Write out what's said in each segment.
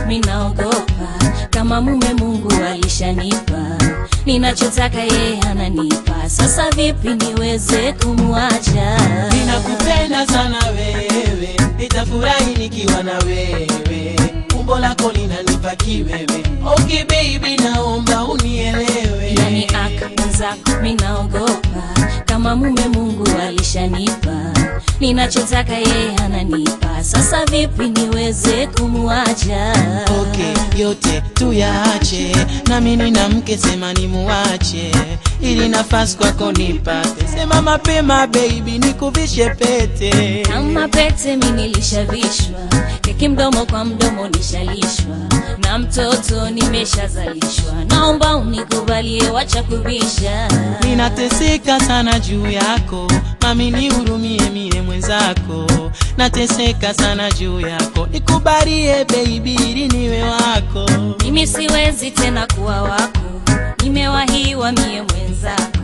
minaogopa kama mume Mungu alishanipa, ninachotaka yeye ananipa. Sasa vipi niweze kumwacha? Ninakupenda sana wewe, nitafurahi nikiwa na wewe, umbo lako linanipa kiwewe. Okay baby, naomba unielewe. Yani aka mwenzako minaogopa kama mume Mungu alishanipa, ninachotaka yeye ananipa. Sasa vipi niweze kumwacha? Okay, yote tuyaache, nami nina mke, sema nimuache, ili nafasi kwako nipate. Sema mapema baby, nikuvishe pete. Kama pete mi nilishavishwa, keki mdomo kwa mdomo nishalishwa, na mtoto nimeshazalishwa. Naomba unikubalie, wacha kubisha. Ninateseka sana juu yako, mami nihurumie mie mwenzako. Nateseka sana juu yako, nikubalie baby ili niwe wako. Mimi siwezi tena kuwa wako, nimewahiwa mie mwenzako.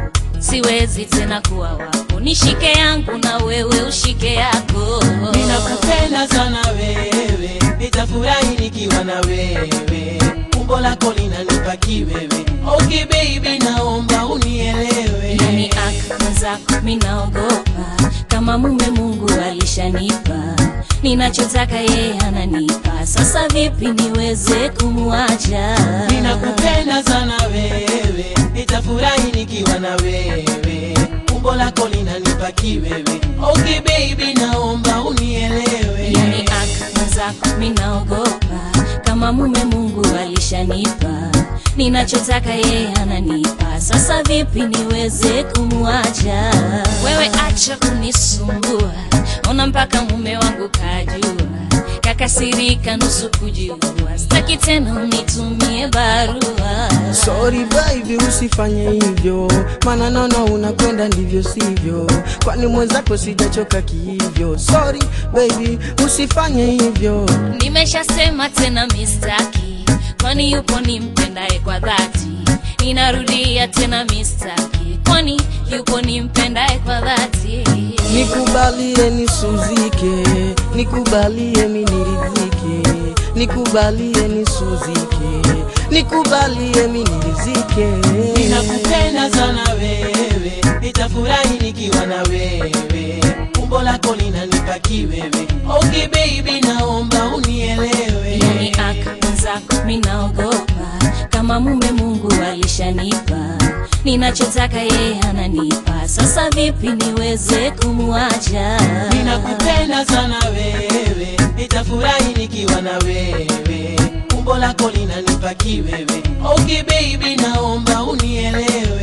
Siwezi tena kuwa wako, nishike yangu na wewe ushike yako. Ninakupenda sana wewe, nitafurahi nikiwa na wewe, umbo lako linanipa kiwewe. Okay baby, naomba unielewe. Yani aka mwenzako minaogopa kama mume Mungu alishanipa, ninachotaka yeye ananipa. Sasa vipi niweze kumwacha? Ninakupenda sana wewe, nitafurahi nikiwa na wewe, umbo lako linanipa kiwewe. Okay baby, naomba unielewe. Yani aka mwenzako minaogopa kama mume Mungu alishanipa, ninachotaka yeye ananipa. Sasa vipi niweze kumwacha? Wewe acha kunisumbua, ona mpaka mume wangu kajua, kakasirika nusu kujiua, sitaki tena unitumie barua. Sorry baby, usifanye hivyo, maana naona unakwenda ndivyo sivyo, kwani mwenzako sijachoka kihivyo. Sorry baby, usifanye hivyo. Nimeshasema tena mistaki, kwani yupo nimpendaye kwa dhati. Ninarudia tena mistaki, kwani yupo nimpendaye kwa dhati. Nikubalie nisuzike, nikubalie miniridhike, nikubalie nisuzike, nikubalie minirizike. Ninakupenda sana wewe, nitafurahi nikiwa na wewe, umbo lako linanipa kiwewe. Okay baby, naomba unielewe. Yani aka mwenzako minaogopa kama mume Mungu alishanipa, ninachotaka yeye ananipa. Sasa vipi niweze kumwacha? Ninakupenda sana wewe, nitafurahi nikiwa na wewe, umbo lako linanipa kiwewe. Okay baby, naomba unielewe.